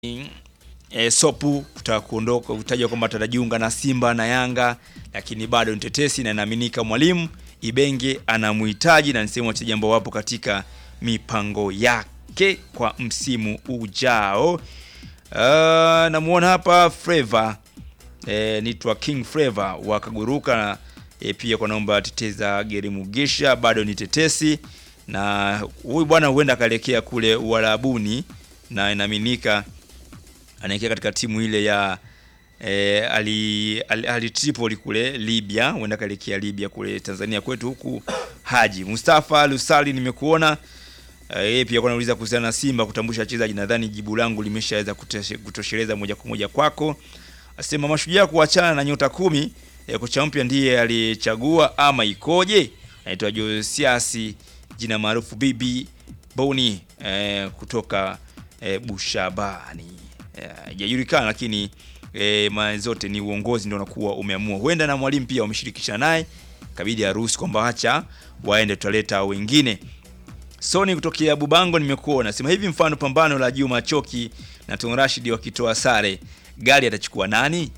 e, Sopu kutaka kuondoka kutajwa kwamba atajiunga na Simba na Yanga, lakini bado ni tetesi na inaaminika mwalimu Ibenge anamhitaji na ni sehemu wachezaji ambao wapo katika mipango yake kwa msimu ujao. Uh, namuona hapa Flavour e, nitwa King Flavour wakaguruka e, pia kwa naomba teteza Geri Mugisha bado ni tetesi, na huyu bwana huenda akaelekea kule Uarabuni na inaaminika anaelekea katika timu ile ya e, ali, ali, ali Tripoli kule Libya, huenda akaelekea Libya kule Tanzania kwetu huku. Haji Mustafa Lusali nimekuona yeye pia kwa nauliza kuhusiana na Simba kutambusha wachezaji. Nadhani jibu langu limeshaweza kutosheleza moja kwa moja kwako. Asema mashujaa kuachana na nyota kumi e, kocha mpya ndiye alichagua ama ikoje? Anaitwa Josiasi jina maarufu Bibi Boni e, kutoka e, Bushabani haijajulikana, e, lakini e, mara zote ni uongozi ndio unakuwa umeamua. Huenda na mwalimu pia wameshirikisha naye, kabidi aruhusu kwamba acha waende, tutaleta wengine. Soni kutokea Bubango nimekuona sema hivi, mfano pambano la Juma Choki na Tun Rashid wakitoa sare, gari atachukua nani?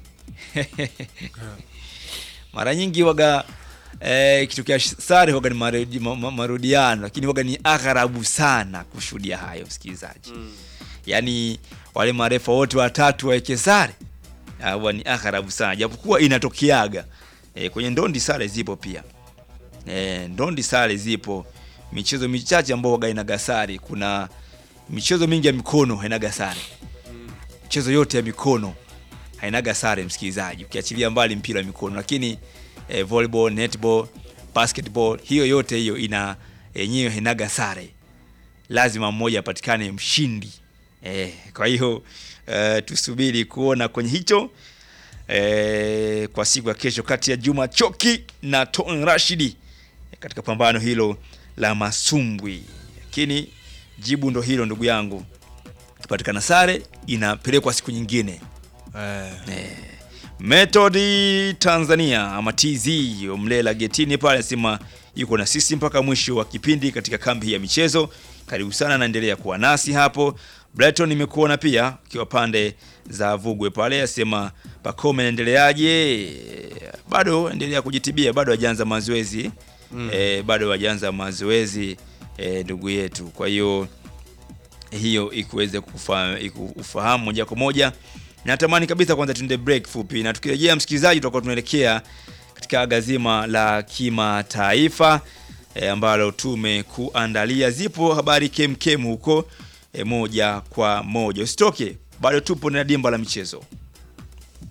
mara nyingi waga eh, kitokea sare waga ni marudi, marudiano, lakini waga ni agharabu sana kushuhudia hayo msikilizaji. mm. Yaani wale marefa wote watatu waweke sare huwa ni agharabu sana, japokuwa inatokeaga eh, kwenye ndondi sare zipo pia eh, ndondi sare zipo michezo michache ambao waga inaga sare. Kuna michezo mingi ya mikono hainaga sare, michezo yote ya mikono hainaga sare msikilizaji, ukiachilia mbali mpira wa mikono, lakini eh, volleyball, netball, basketball, hiyo yote hiyo ina yenyewe hainaga sare, lazima mmoja apatikane mshindi eh, kwa hiyo eh, tusubiri kuona kwenye hicho eh, kwa siku ya kesho kati ya Juma Choki na Ton Rashidi katika pambano hilo la masumbwi, lakini jibu ndo hilo ndugu yangu, kipatikana sare inapelekwa siku nyingine eh. Eh. Metodi Tanzania ama TZ Mlela getini pale anasema yuko na sisi mpaka mwisho wa kipindi katika kambi ya michezo. Karibu sana, naendelea kuwa nasi hapo. Brighton nimekuona pia ukiwa pande za Vugwe pale, asema Pacome naendeleaje? Bado endelea kujitibia, bado hajaanza mazoezi mm. E, bado hajaanza mazoezi e, ndugu yetu. Kwa hiyo hiyo ikuweze kufahamu moja kwa moja. Natamani kabisa kwanza tuende break fupi, na tukirejea, msikilizaji, tutakuwa tunaelekea katika gazima la kimataifa e, ambalo tumekuandalia. Zipo habari kemkem huko e, moja kwa moja, usitoke, bado tupo na dimba la michezo.